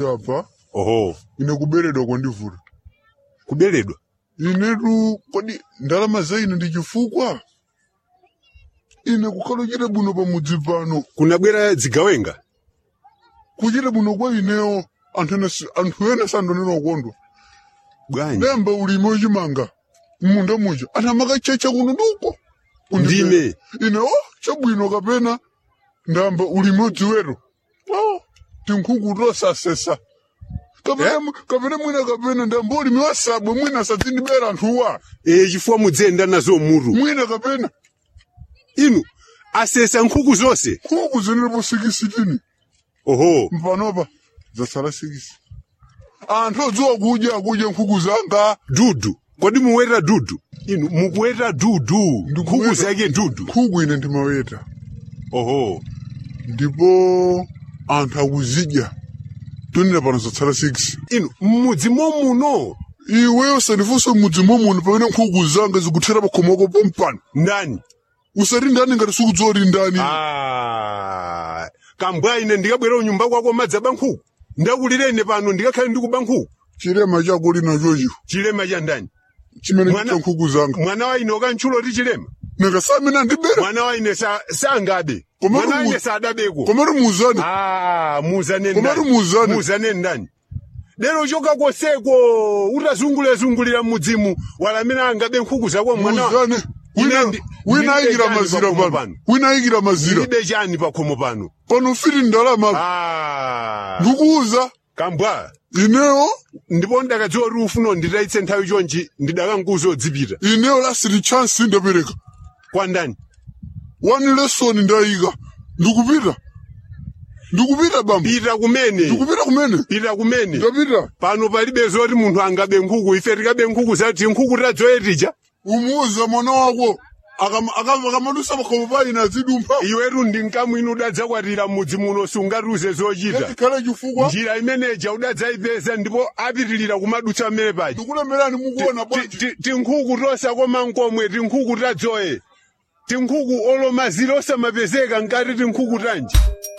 apa oho ine kuberedwa kwandivuta kuberedwa inetu kodi ndalama za ine ndi chifukwa ine kukhala uchite bwino pamudzi pano kunabwera zigawenga kuchite bwino kwa ineyo anthu ene si- anthu ene sandonena ukondwa bwanji demba ulimi ochimanga munda muja anthu amakachecha kuno nduko ndime ine o chabwino kapena ndamba ulimi odziweto o tinkhuku tosasesa kapena mu- kapena mwina kapena ndamba ulimi wasabwe mwina asadzindibera anthuwa e chifukwa mudziyenda nazo mutu mwina kapena inu asesa nkhuku zonse nkhuku zinilipo sikisitini oho mpanopa zasala sikisi anthu odziwa kudya kudya nkhuku zanga dudu kodi muweta dudu inu mukuweta dudu nkhuku Ndikuweta- zake dudu nkhuku ine ndimaweta oho ndipo anthu akuzidya tonera pano zatsala 6 inu mmudzi momuno iweyo sandifunse mudzi momuni pamene nkhuku zanga zikuthera pakhomoko pompano ndani usati ndani ngati sikudziwa kuti ndani Ah, kambwa ine ndikabwera unyumba kwako madzi aba nkhuku ndakulirene pano ndikakhale ndikuba nkhuku chilema chako linachocho chilema cha ndani chimene Mwana- chicha nkhuku zanga mwana wa ine ukantchulo ti chilema nakasamene ndibera mwana wa ine sa- sangabe Koma mwana wa kumu- ine sadabeko komati muuzane Ah, muzane Komatu ndani muuzane. muzane ndani lero choka koseko utazungulira mudzimu walamene angabe nkhuku zako mwana muuzane Ine wina ndi- wina ndilibe ayikira chani mazira pakhomo pano pano. wina ayikira mazira ilibe chani pakhomo pano pano fiti ndalama Ah, ndikuuza kambwa ineyo ndipo ndakadziwa kuti ufuna nditayitse nthawi chonchi ndidakankuza odzipita ineyo lasiti chance ndapereka kwa ndani one lesson ndayika ndikupita ndikupita bamba pita kumene ndikupita kumene pita kumene ndapita pano palibe zoti munthu angabe nkhuku ife tikabe nkhuku zati nkhuku tadzoyetija umuuza mwana wako akama- akama- akamadusa pakhomo pa ine azidumpha iwetu ndi mkamwini udadzakwatira mudzi muno sungatiuze zochita yachikhale chifukwa njira imeneja udadzayipeza ndipo apitilira kumadutsa mmene paja ndikulemerani mukuona Ti- bwanji ti- tinkhuku tosakoma nkomwe tinkhuku tadzoye tinkhuku olomazira osamapezeka nkati tinkhuku tanji